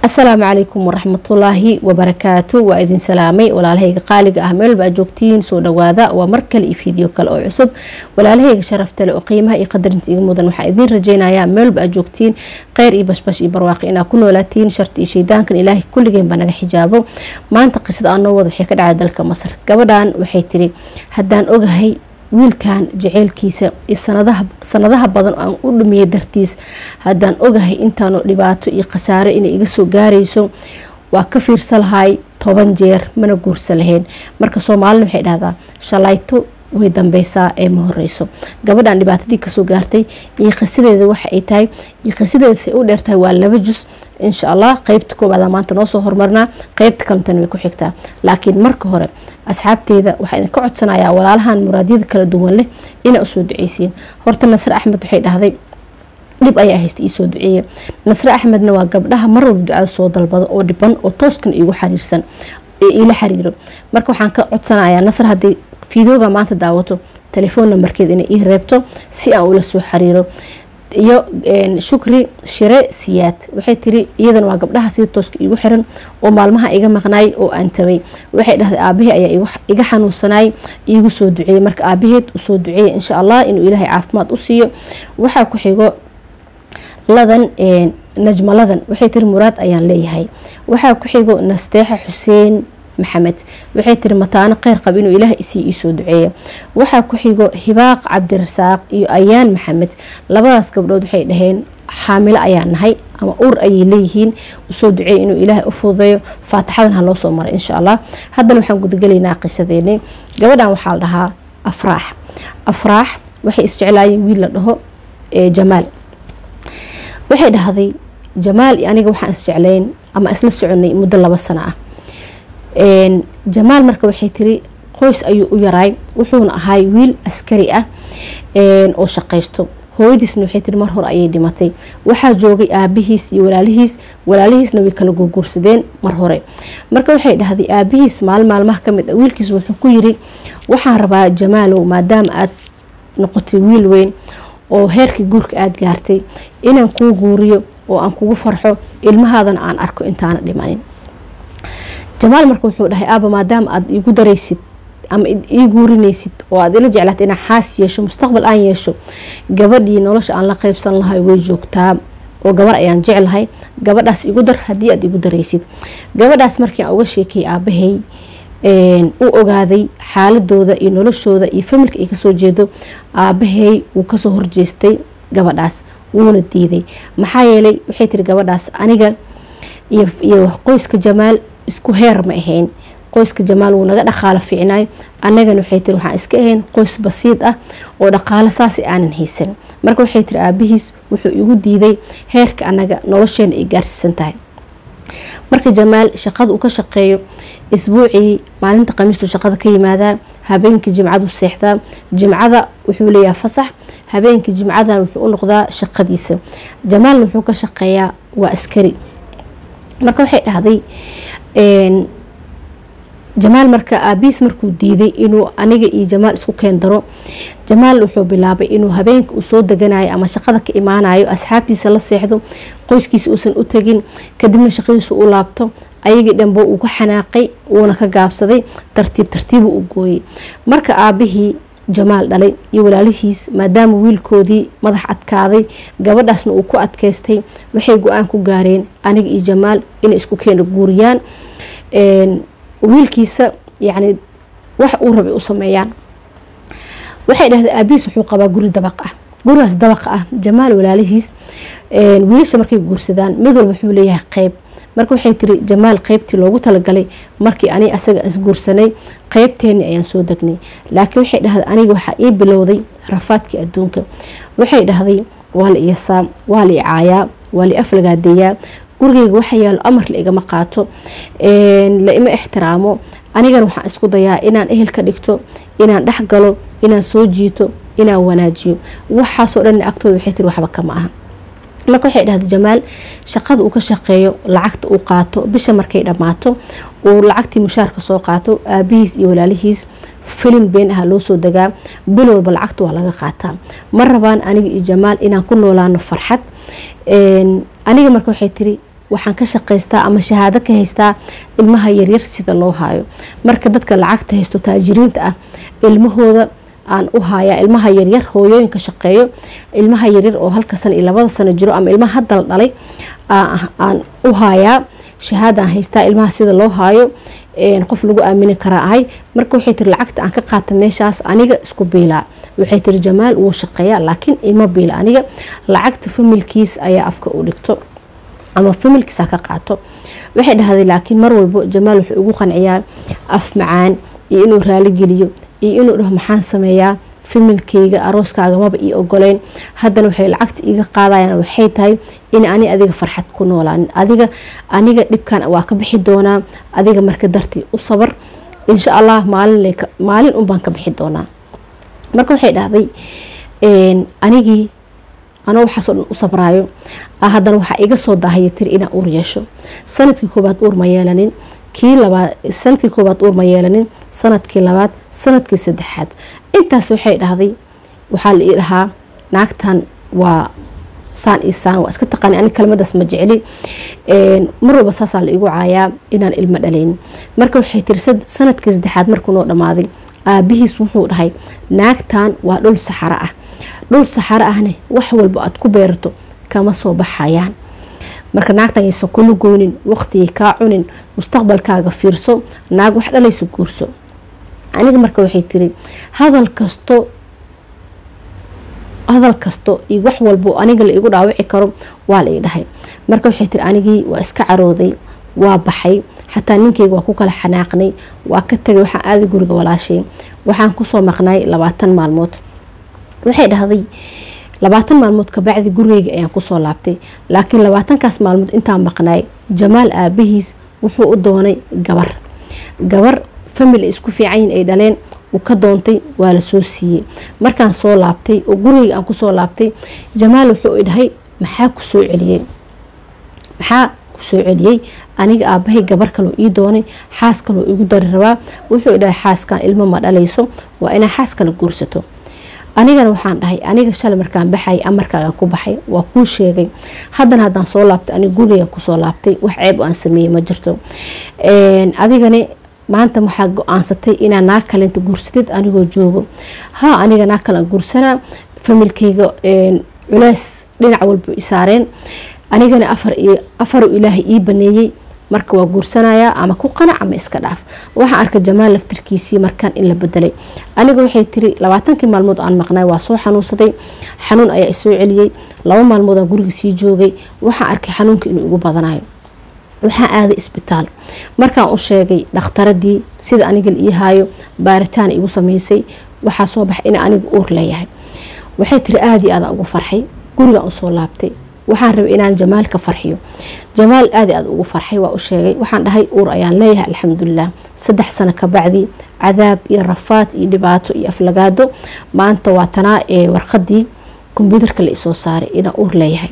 asalaamu calaykum waraxmatullaahi wabarakaatu waa idin salaamay walaalahayga qaaliga ah meelba aad joogtiin soo dhawaada waa mar kale iyo fiideo kale oo cusub walaalahayga sharafta leh oo qiimaha iyo qadarinta iga mudan waxaa idiin rajeynayaa meelba aad joogtiin kheyr iyo bashbash iyo barwaaqi inaa ku noolaatiin sharti iyo shaydaankan ilaahay kulligeenba naga xijaabo maanta qisada aan noo wada waxay ka dhacay dalka masar gabadhan waxay tiri haddaan ogahay wiilkan jaceylkiisa iyo sanadaha badan aan u dhumiyay dartiis haddaan ogahay intaanu dhibaato iyo khasaaro inay iga soo gaarayso waa ka fiirsa lahay toban jeer mana guursa lahayn marka soomaalina waxay dhahdaa shalayto way dambeysaa ee ma horeyso gabadhan dhibaatadii kasoo gaartay iyo qisadeeda waxa ay tahay iyo qisadeeda say u dheertahay waa laba jus insha allah qeybta koobaada maanta noosoo hormarnaa qeybta kalentana way ku xigtaa laakiin marka hore asxaabteeda waxaa idinka codsanayaa walaalahan muraadyada kala duwan leh inaa usoo duceysiin horta nasre axmed waxay dhahday dhib ayaa haysta iisoo duceeya nasre axmedna waa gabdhaha mar walba ducada soo dalbado oo dhiban oo tooskan iigu xariirsan ee iila xiriiro marka waxaan ka codsanayaa nasr haddii fideoga maanta daawato telefoon nambarkeed inay ii reebto si aan ula soo xiriiro iyo shukri shire siyaad waxay tiri iyadana waa gabdhaha sida tooska iigu xiran oo maalmaha iga maqnaay oo aan tabay waxay dhahday aabahey ayaa iga xanuunsanay iigu soo duceeyey marka aabaheed usoo duceeya insha allah inuu ilaahay caafimaad u siiyo waxaa ku xigo ladan najmaladan waxay tiri muraad ayaan leeyahay waxaa ku xigo nasteexa xuseen maxamed waxay tiri mataano kheyr qab inuu ilaah isii iisoo duceeya waxaa ku xigo hibaaq cabdirasaaq iyo ayaan maxamed labadaas gabdhood waxay dhaheen xaamilo ayaa nahay ama ur ayay leeyihiin usoo duceeya inuu ilaahay u fududeeyo faatixadan ha loo soo maray insha allah haddana waxaan gudagelaynaa qisadeeni gabadhan waxaa la dhahaa afraax afraax waxay isjeclaayeen wiil la dhaho jamaal waxay dhahday jamaal iyo aniga waxaan isjeclayn ama isla soconay muddo laba sano ah jamaal marka waxay tiri qoys ayuu u yaraay wuxuuna ahay wiil askari ah oo shaqaysto hooyadiisna waxay tiri mar hore ayay dhimatay waxaa joogay aabihiis iyo walaalihiis walaalihiisna way kala gurguursadeen mar hore marka waxay dhahday aabihiis maalin maalmaha kamid a wiilkiis wuxuu ku yiri waxaan rabaa jamaalow maadaama aad noqotay wiil weyn oo heerkii guurka aada gaartay inaan kuu guuriyo oo aan kugu farxo ilmahaadana aan arko intaana dhimanin jamaal marka wuxuu dhahay aaba maadaama aad iigu daraysid ama ii guurinaysid oo aad ila jeclaata inaa xaas yeesho mustaqbal aan yeesho gabadhii nolosha aan la qeybsan lahay way joogtaa oo gabar ayaan jeclahay gabadhaas igu dar haddii aad igu daraysid gabadhaas markii aan uga sheekayay aabahey u ogaaday xaaladooda iyo noloshooda iyo familka ay kasoo jeedo aabahey wuu kasoo horjeestay gabadhaas wuuna diiday maxaa yeelay waxay tiri gabadhaas aniga iyo qoyska jamaal isku heer ma ahayn qoyska jamaal wuu naga dhaqaalo fiicnaay annagana waxay tiri waxaan iska ahayn qoys basiid ah oo dhaqaalo saasi aanan haysan marka waxay tiri aabihiis wuxuu igu diiday heerka annaga nolosheena ay gaarsiisan tahay marka jamaal shaqada uu ka shaqeeyo isbuucii maalinta khamiistuu shaqada ka yimaadaa habeenkii jimcadu seexdaa jimcada wuxuu leeyahay fasax habeenkii jimcadan wuxuu u noqdaa shaqadiisa jamaalna wuxuu ka shaqeeyaa waa askari marka waxay dhahday jamaal marka aabiis markuu diiday inuu aniga iyo jamaal isku keendaro jamaal wuxuu bilaabay inuu habeenka uu soo deganayo ama shaqada ka imaanayo asxaabtiisa la seexdo qoyskiisa uusan u tegin kadibna shaqadiisu u laabto ayagii dhanbo uu ka xanaaqay wuuna ka gaabsaday tartiib tartiibu u gooyey marka aabihii jamaal dhalay iyo walaalihiis maadaama wiilkoodii madax adkaaday gabadhaasna uu ku adkaystay waxay go-aan ku gaareen aniga iyo jamaal inay isku keena guuriyaan wiilkiisa yacni wax uu rabay u sameeyaan waxay dhahdeen aabihiis wuxuu qabaa guri dabaq ah gurigaas dabaqa ah jamaal walaalihiis wiilasha markay guursadaan mid walba wuxuu leeyahay qeyb marka waxay tiri jamaal qeybtii loogu talagalay markii ani asaga isguursanay qeybteeni ayaan soo degnay laakiin waxay dhahday aniga waxaa ii bilowday rafaadkii adduunka waxay dhahday waa la iyasaa waa la icaayaa waa la aflagaadeeyaa gurigeyga waxa yaalo amar la igama qaato la ima ixtiraamo anigana waxaan isku dayaa inaan ehel ka dhigto inaan dhex galo inaan soo jiito inaan wanaajiyo waxaasoo dhan agtooda waxay tiri waxba kama aha marka waxay dhahday jamaal shaqada uu ka shaqeeyo lacagta uu qaato bisha markay dhammaato uu lacagtii mushaarka soo qaato aabihiis iyo walaalihiis filin been aha loo soo degaa bil walba lacagta waa laga qaataa ma rabaan aniga iyo jamaal inaan ku noolaano farxad aniga marka waxay tiri waxaan ka shaqaystaa ama shahaado ka haystaa ilmaha yaryar sida loo haayo marka dadka lacagta haysto taajiriinta ah ilmahooda aan u hayaa ilmaha yaryar hooyooyinka shaqeeyo ilmaha yaryar oo halka sano iyo labada sano jiro ama ilmaha hadda la dhalay aan u hayaa shahaadaan haystaa ilmaha sida loo haayo qof lagu aamini karaa ahay marka waxay tiri lacagta aan ka qaata meeshaas aniga isku biilaa waxay tiri jamaal wuu shaqeeyaa laakiin ima biila aniga lacagta familkiis ayaa afka u dhigto ama familkiisa ka qaato waxay dhahday laakiin mar walbo jamaal wuxuu ugu qanciyaa af macaan iyo inuu raaligeliyo iyo inuu dhaho maxaan sameeyaa familkeyga arooskaaga maba ii ogoleyn haddana waxay lacagta iiga qaadayaan waxay tahay in ani adiga farxad ku noolaan adiga aniga dhibkan waa ka bixi doonaa adiga marka dartii u sabar insha allah maalin unbaan ka bixi doonaa marka waxay dhahday anigii anoo waxaasoo dhan u sabraayo haddana waxaa iga soo daahaya tiri inaan uur yeesho sanadkii koobaad uur ma yeelanin kii labaad sanadkii koobaad uur ma yeelanin sanadkii labaad sanadkii saddexaad intaas waxay dhahday waxaa la ii dhahaa naagtan waa saan iyo saan waa iska taqaani ani kelmadaas ma jecli mar walba saasaa la igu caayaa inaan ilmo dhalayn marka waxay tiri sanadkii saddexaad markuu noo dhammaaday aabihiis wuxuu dhahay naagtan waa dhul saxaro ah dhul saxaro ahne wax walba aad ku beerato kama soo baxayaan marka naagtan yaysan kula goynin waqtigay kaa cunin mustaqbalkaaga fiirso naag wax dhalaysa guurso aniga marka waxay tiri hadal kasto hadal kasto iyo wax walbo aniga la igu dhaawici karo waa la ii dhahay marka waxay tiri anigii waa iska carooday waa baxay xataa ninkeyga waa ku kala xanaaqnay waa ka tagay waxaan aaday guriga walaashay waxaan kusoo maqnay labaatan maalmood waxay dhahday labaatan maalmood kabacdi gurigeyga ayaan kusoo laabtay laakiin labaatankaas maalmood intaan maqnaay jamaal aabihiis wuxuu u doonay gabar gabar famili isku fiicanyin ay dhaleen uu ka doontay waa la soo siiyey markaan soo laabtay oo gurigeyga aan kusoo laabtay jamaal wuxuu i dhahay maxaa ku soo celiyey maxaa kusoo celiyey aniga aabahay gabar kaloo ii doonay xaas kaloo igu dari rabaa wuxuu idhahay xaaskan ilmo ma dhalayso waa inaa xaas kala guursato anigana waxaan dhahay aniga shalay markaan baxay amarkaagan ku baxay waa kuu sheegay haddana haddaan soo laabtay aniga gurigan kusoo laabtay wax ceeb aan sameeyey ma jirto adigani maanta waxaa go-aansatay inaa naag kalenta guursatid anigoo joogo ha aniga naag kalean guursanaa familkeyga culeys dhinac walba isaareen anigana afaru ilaahay ii baneeyey marka waa guursanayaa ama ku qanac ama iska dhaaf waxaan arkay jamaal laftirkiisii markaan in la bedelay aniga waxay tiri labaatankii maalmood aan maqnay waa soo xanuunsaday xanuun ayaa isoo celiyey laba maalmoodaan guriga sii joogay waxaan arkay xanuunka inuu igu badanayo waxaan aaday isbitaal markaan u sheegay dhakhtaradii sida aniga la ii haayo baaritaan igu sameysay waxaa soo baxay in aniga uur leeyahay waxay tiri aada iyo aada ugu farxay gurigaan usoo laabtay waxaan rabay inaan jamaal ka farxiyo jamaal aada aada ugu farxay waa u sheegay waxaan dhahay uur ayaan leeyahay alxamdulilah saddex sano kabacdi cadaab iyo rafaad iyo dhibaato iyo aflagaado maanta waa tanaa ee warqadii kombyuutarka la isoo saaray inaan uur leeyahay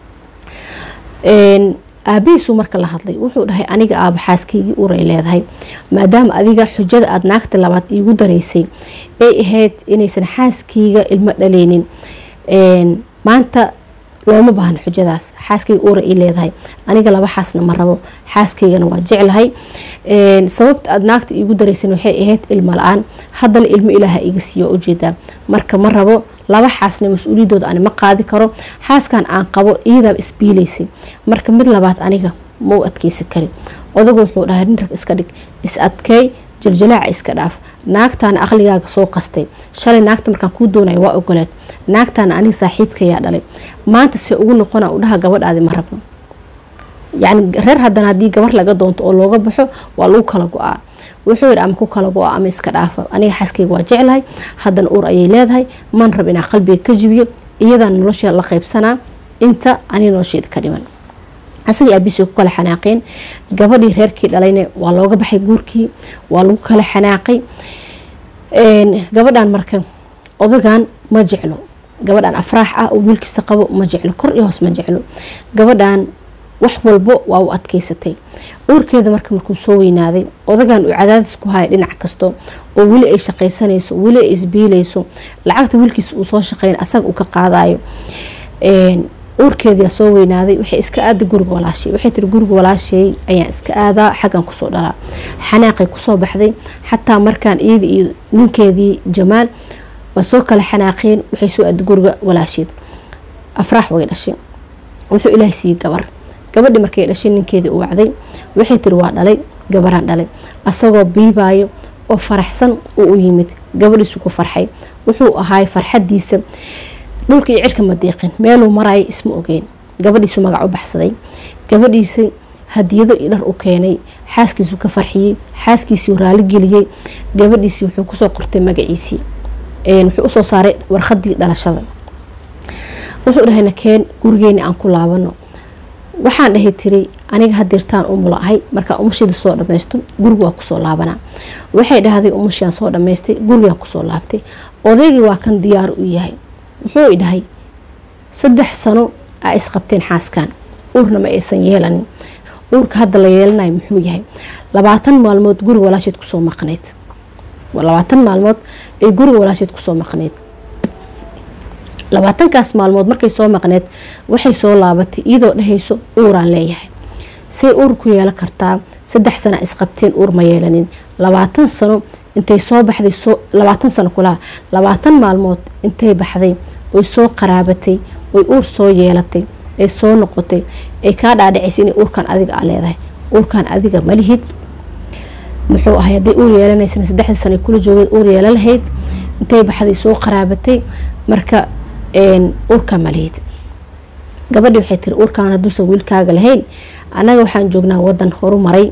aabihiisuu marka la hadlay wuxuu dhahay aniga aaba xaaskaygii uray leedahay maadaama adiga xujada aada naagta labaad iigu daraysay ay ahayd inaysan xaaskayga ilmo dhaleynin maanta looma baahno xujadaas xaaskayga uura ii leedahay aniga laba xaasna ma rabo xaaskaygana waa jeclahay sababta aada naagta iigu daraysan waxay ahayd ilmo la-aan haddana ilmo ilaaha iga siiyo ujeedaa marka ma rabo laba xaasna mas-uuliyadooda ani ma qaadi karo xaaskan aan qabo iyadaaba isbiilaysay marka mid labaad aniga ma u adkeysi karin odagu wuxuu dhahay nin rag iska dhig is adkeey jaljalaaca iska dhaaf naagtaana aqligaaga soo qastay shalay naagta markaan kuu doonaya waa ogoleed naagtaana aniga saaxiibkayaa dhalay maanta se ugu noqona u dhaha gabadhaadi ma rabno yacni reer haddana haddii gabar laga doonto oo looga baxo waa lagu kala go-aa wuxuu yidhi ama ku kala go-a ama iska dhaafa aniga xaaskayga waa jeclahay haddana uur ayay leedahay man rab inaan qalbiga ka jibiyo iyadaan nolosheeda la qaybsanaa inta aniga nolosheeda ka dhiman asagii aabiis way ku kala xanaaqeen gabadhii reerkii dhalayna waa looga baxay guurkii waa lagu kala xanaaqay gabadhan marka odagan ma jeclo gabadhan afraax ah oo wiilkiisa qabo ma jeclo kor iyo hoos ma jeclo gabadhan wax walbo waa u adkeysatay uurkeeda marka markuu soo weynaaday odagan uu cadaadis ku haya dhinac kasto oo weli ay shaqaysanayso weli ay isbiilayso lacagta wiilkiisa uu soo shaqeyn asaga uu ka qaadayo uurkeediyaa soo weynaaday waxay iska aaday guriga walaashay waxay tiri guriga walaashay ayaan iska aadaa xaggan kusoo dhalaa xanaaqay kusoo baxday xataa markaan iyada iyo ninkeedii jamaal waa soo kala xanaaqeen waxay soo aaday guriga walaasheed afraax way dhashay wuxuu ilaahay siiyey gabar gabadhii markay dhashay ninkeedii u wacday waxay tiri waa dhalay gabaraan dhalay asagoo biibaayo oo faraxsan uu u yimid gabadhiisu ku farxay wuxuu ahaay farxadiisa dhulka iyo cirka ma deeqin meeluu maraayo isma ogeyn gabadhiisu magac u baxsaday gabadhiisa hadiyado iyo dhar u keenay xaaskiisuu ka farxiyey xaaskiisuu raaligeliyey gabadhiisii wuxuu kusoo qortay magaciisii wuxuu usoo saaray warqadii dhalashada wuxuu dhahay nakeen gurigeeni aan ku laabano waxaan dhahay tiri aniga hadeertaan umula ahay markaa umushida soo dhamaysto guriga waa kusoo laabanaa waxay dhahday umushiaan soo dhamaystay gurigaan kusoo laabtay odaygii waa kan diyaar u yahay wuxuu i dhahay saddex sano aa isqabteen xaaskan uurna ma aysan yeelanin uurka hadda la yeelanayo muxuu yahay labaatan maalmood guriga walaasheed kusoo maqnayd labaatan maalmood ay guriga walaasheed kusoo maqnayd labaatankaas maalmood markay soo maqneed waxay soo laabatay iyadoo dhahayso uuraan leeyahay say uur ku yeelan kartaa saddex sana isqabteen uur ma yeelanin labaatan sano intay soo baxday labaatan sano kulaha labaatan maalmood intay baxday oy soo qaraabatay oy uur soo yeelatay ay soo noqotay ay kaa dhaadhicaysa inay uurkan adiga a leedahay uurkan adiga malihid muxuu ahay hadday uur yeelanaysana saddexdii sana kula joogeed uur yeela lahayd intay baxday soo qaraabatay marka uurka malihid gabadhii waxay tiri uurkaan hadduusan wiilkaaga lahayn annaga waxaan joognaa wadan horumaray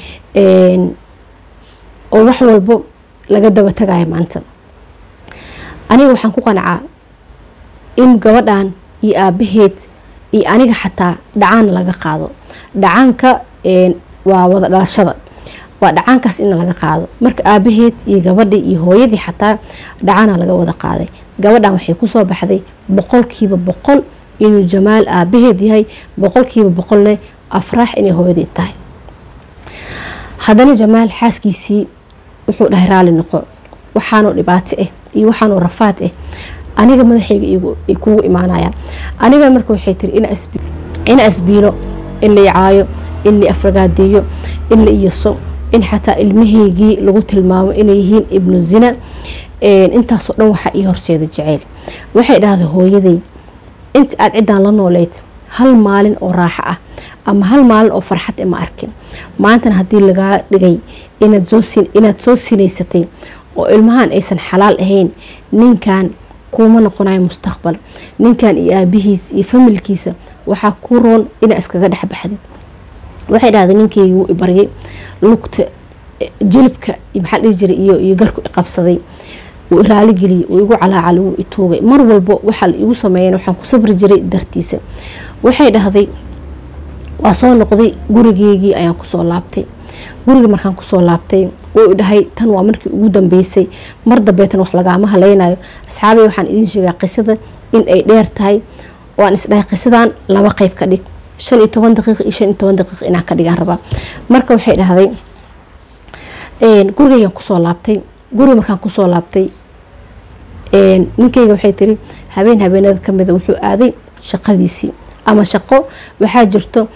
oo wax walbo laga daba tagayo maanta aniga waxaan ku qancaa in gabadhan iyo aabaheed iyo aniga xataa dhacaan laga qaado dhacaanka waa wada dhalashada waa dhacaankaas in laga qaado marka aabaheed iyo gabadhii iyo hooyadii xataa dhacaana laga wada qaaday gabadhan waxay kusoo baxday boqolkiiba boqol inuu jamaal aabaheed yahay boqolkiiba boqolne afraax inay hooyadii tahay haddana jamaal xaaskiisii wuxuu dhahay raali noqo waxaanoo dhibaato ah iyo waxaanoo rafaad ah aniga madaxayga ay kugu imaanayaan aniga marka waxay tiri ina asbiilo in la icaayo in la afragaadeeyo in la iyaso in xataa ilmahaygii lagu tilmaamo inay yihiin ibnu zina intaasoo dhan waxaa ii horseeda jaceyl waxay dhahday hooyaday inta aad ciddaan la nooleyd hal maalin oo raaxo ah ama hal maalin oo farxad ma arkin maantana haddii lagaa dhigay inaad soo sinaysatay oo ilmahan aysan xalaal ahayn ninkan kuuma noqonayo mustaqbal ninkan iyo aabihiis iyo familkiisa waxaa ku roon inaa iskaga dhexbaxdid waxay dhahday ninkeygi wuu ibaryay lugta jilibka maxaa dhihi jiray iyo garku iqabsaday wuu iraaligeliyey wuu igu calaacal wuu ituugay mar walbo waxaa la igu sameeyan waxaan ku sabri jiray dartiisa waxay dhahday waa soo noqday gurigeygii ayaan kusoo laabtay gurigii markaan kusoo laabtay wuu idhahay tan waa markii ugu dambeysay mar dambeetan wax lagaama haleynayo asxaabay waxaan idiin sheegaa qisada in ay dheer tahay oo aan isdhahay qisadan laba qeyb ka dhig shan iyo toban daqiiq iyo shan iyo toban daqiiq inaan ka dhigaan rabaa marka waxay dhahday gurigeygan kusoo laabtay guriga markaan kusoo laabtay ninkeyga waxay tiri habeen habeenada kamida wuxuu aaday shaqadiisii ama shaqo waxaa jirto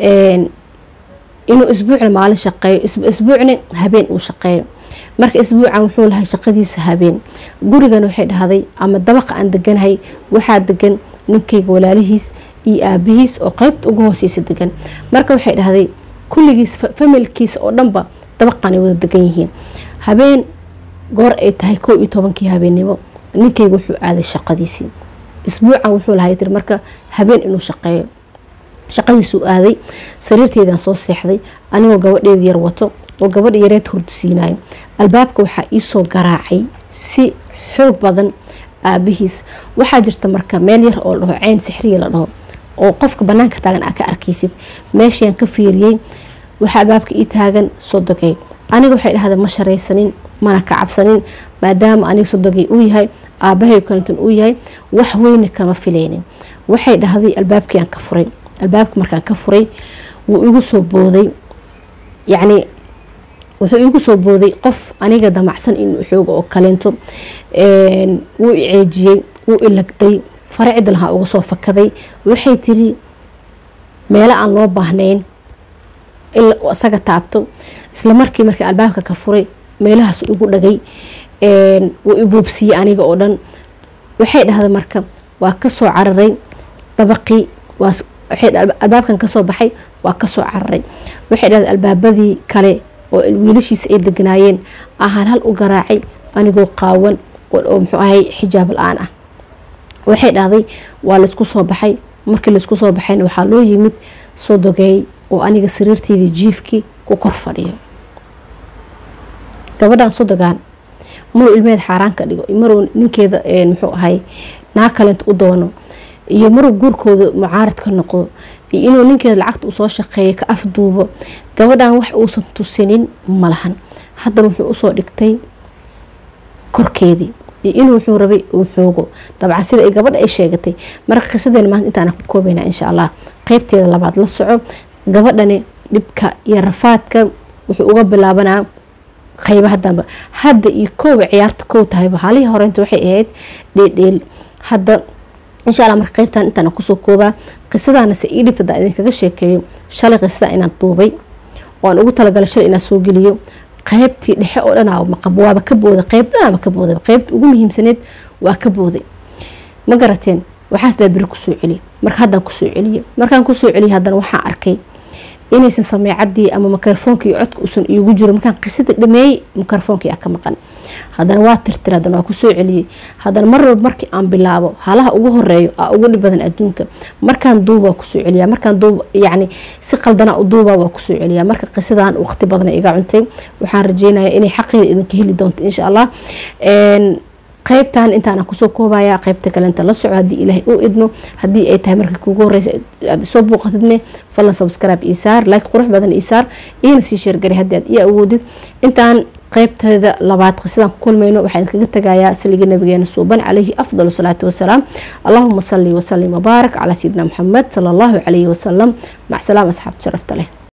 inuu isbuucna maalin shaqeeyo isbuucna habeen uu shaqeeyo marka isbuucan wuxuu lahay shaqadiisa habeen gurigan waxay dhahday ama dabaqa aan deganahay waxaa degan ninkeyga walaalihiis iyo aabihiis oo qeybta uga hooseysa degan marka waxay dhahday kulligiis familkiisa oo dhanba dabaqanay wada degan yihiin habeen goor ay tahay kow iyo tobankii habeennimo ninkeyga wuxuu aaday shaqadiisii isbuucan wuxuu lahay tir marka habeen inuu shaqeeyo shaqadiisuu aaday sariirteedaan soo seexday anigoo gabadheeda yar wato oo gabadha yareed hurdusiinayo albaabka waxaa iisoo garaacay si xoog badan aabihiis waxaa jirta marka meel yar oo ladhaho ceyn sixriya la dhaho oo qofka banaanka taagan aa ka arkaysid meeshayaan ka fiiriyey waxaa albaabka ii taagan sodogay aniga waxay dhahday ma sharaysanin mana ka cabsanin maadaama aniga sodogay uu yahay aabahay kalinton uu yahay wax weyna kama filaynin waxay dhahday albaabkiiaan ka furay albaabka markaan ka furay wuu igu soo booday yacni wuxuu igu soo booday qof aniga damacsan inuu xooga oo kaleento wuu i ceejiyey wuu i lagday fare cidda lahaa uga soo fakaday waxay tiri meelo aan loo baahnayn in isaga taabto isla markii markii albaabka ka furay meelahaas igu dhagay wuu ibuubsiiyey aniga oo dhan waxay dhahday marka waa kasoo cararay dabaqii albaabkan kasoo baxay waa kasoo cararay waxay dhahday albaabadii kale oo wiilashiisa ay deganaayeen ahaan hal u garaacay anigoo qaawan oo muxuu ahay xijaab la-aan ah waxay dhahday waa laysku soo baxay markii laysku soo baxayna waxaa loo yimid sodogeey oo aniga sariirteydii jiifkii ku kor fadhiyo gabadhan sodogaan maruu ilmeheed xaaraan ka dhigo maruu ninkeeda muxuu ahay naa kalenta u doono iyo maruu guurkooda mucaarad ka noqdo iyo inuu ninkeeda lacagta usoo shaqeeya ka afduubo gabadhan wax uusan tusinin malahan haddana wuxuu usoo dhigtay korkeedii iyo inuu wuxuu rabay uu xoogo dabcan sida ay gabadha ay sheegatay marka qisadeena maanta intaana ku koobayna insha allah qeybteeda labaad la soco gabadhani dhibka iyo rafaadka wuxuu uga bilaabanaa qaybaha dambe hadda iyo koowa ciyaarta kow tahayba halihii horeynta waxay ahayd dheedheel hadda insha alla marka qeybtan intaan kusoo koobaa qisadaana se ii dhibta hadaan idinkaga sheekeeyo shalay qisada inaan duubay oo aan ugu talagalay shalay inaan soo geliyo qaybtii dhexe oo dhan waaba ka booday qayb dhanaaba ka booday qaybta ugu muhiimsaneed waa ka booday ma garateen waxaas daa beri kusoo celiya marka haddaan kusoo celiye markaan kusoo celiya haddana waxaan arkay inaysan sameecadii ama mikrofoonka iyo codka uusan iigu jiro markaan qisada dhameeyey mikrofoonka yaa ka maqan haddana waa tirtir haddana waa kusoo celiyey haddana mar walba markii aan bilaabo halaha ugu horeeyo aa ugu dhib badan adduunka markaan duuba waa kusoo celiya markaan duub yacni si qaldana u duuba waa kusoo celiya marka qisadan waqti badan iga cuntay waxaan rajeynayaa inay xaqeeda idinka heli doonto insha allah qaybtan intaana kusoo koobaya qaybta kalenta la soco haddii ilaahay uu idmo haddii ay tahay markii kuugu horeysa aad isoo booqatidne fadlan subscribe isaar like qurux badan isaar iina sii sheergari haddii aad ii awoodid intaan qaybteeda labaad qisadaan ku kulmayno waxaan kaga tagayaa saliga nabigeena suuban calayhi afdal salaatu wasalaam allahuma salli wasalim wabaarak calaa sayidina maxamed sala allahu calayhi wasalam mac salaam asxaabta sharafta leh